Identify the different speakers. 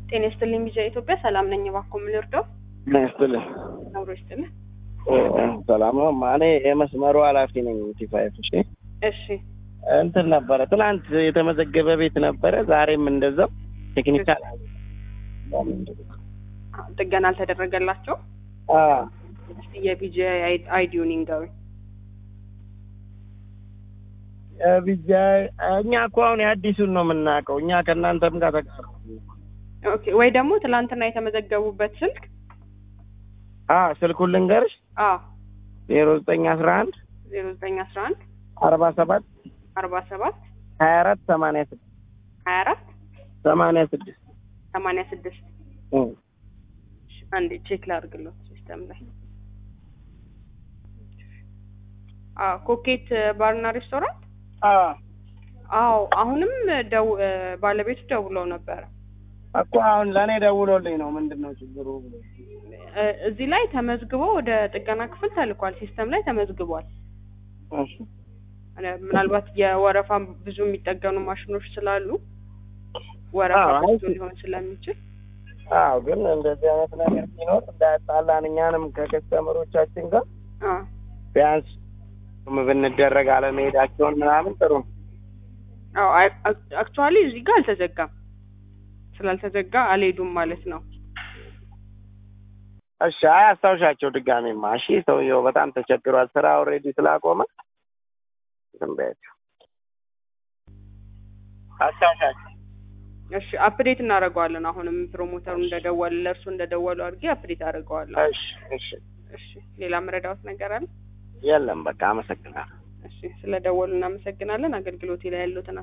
Speaker 1: ጤና ይስጥልኝ ቢጃ ኢትዮጵያ ሰላም ነኝ። እባክዎ ምን ልርዳው?
Speaker 2: ጤና ይስጥልኝ።
Speaker 1: አብሮ ይስጥልኝ።
Speaker 2: ሰላም ነው። እኔ የመስመሩ ኃላፊ ነኝ። ቲፋይፍ እሺ።
Speaker 1: እሺ
Speaker 2: እንትን ነበረ ትናንት የተመዘገበ ቤት ነበረ፣ ዛሬም እንደዛው ቴክኒካል
Speaker 1: ጥገና አልተደረገላቸው። እስቲ የቢጃ አይዲውን ይንገሩኝ።
Speaker 2: ቢጃ እኛ እኮ አሁን የአዲሱን ነው የምናውቀው። እኛ ከእናንተም ጋር ተቃር
Speaker 1: ኦኬ። ወይ ደግሞ ትላንትና የተመዘገቡበት ስልክ
Speaker 2: ስልኩን ልንገርሽ
Speaker 1: አ
Speaker 2: ዜሮ ዘጠኝ አስራ አንድ
Speaker 1: ዜሮ ዘጠኝ አስራ አንድ
Speaker 2: አርባ ሰባት
Speaker 1: አርባ ሰባት
Speaker 2: ሀያ አራት ሰማንያ ስድስት
Speaker 1: ሀያ አራት
Speaker 2: ሰማንያ ስድስት
Speaker 1: ሰማንያ ስድስት አንዴ ቼክ ላድርግሎት ሲስተም ላይ አ ኮኬት ባርና ሬስቶራንት አዎ አሁንም ደው ባለቤቱ ደውለው ነበረ
Speaker 2: እኮ አሁን ለእኔ ደውሎልኝ ነው ምንድን ነው ችግሩ ብሎ
Speaker 1: እ እዚህ ላይ ተመዝግቦ ወደ ጥገና ክፍል ተልኳል። ሲስተም ላይ ተመዝግቧል።
Speaker 2: እሺ
Speaker 1: እ ምናልባት የወረፋ ብዙ የሚጠገኑ ማሽኖች ስላሉ ወረፋ
Speaker 2: አዎ፣
Speaker 1: ብዙ ሊሆን ስለሚችል
Speaker 2: አዎ ግን እንደዚህ አይነት ነገር ሲኖር እንዳያጣላን እኛንም ከከስተመሮቻችን ጋር
Speaker 1: አ
Speaker 2: ቢያንስ ብንደረግ አለመሄዳቸውን ምናምን ጥሩ ነው።
Speaker 1: አዎ አክቹዋሊ እዚህ ጋር አልተዘጋም። ስላልተዘጋ አልሄዱም ማለት ነው።
Speaker 2: እሺ አይ አስታውሻቸው ድጋሜማ። እሺ ሰውየው በጣም ተቸግሯል። ስራ ኦልሬዲ ስላቆመ ዝም በያቸው። አስታውሻቸው።
Speaker 1: እሺ አፕዴት እናደርገዋለን። አሁንም ፕሮሞተሩ እንደደወለ ለእርሱ እንደደወሉ አድርጌ አፕዴት አደርገዋለሁ።
Speaker 2: እሺ እሺ
Speaker 1: እሺ ሌላ መረዳት ነገር አለ?
Speaker 2: የለም በቃ አመሰግናለሁ።
Speaker 1: እሺ ስለደወሉ እናመሰግናለን። አገልግሎቴ ላይ ያሉትን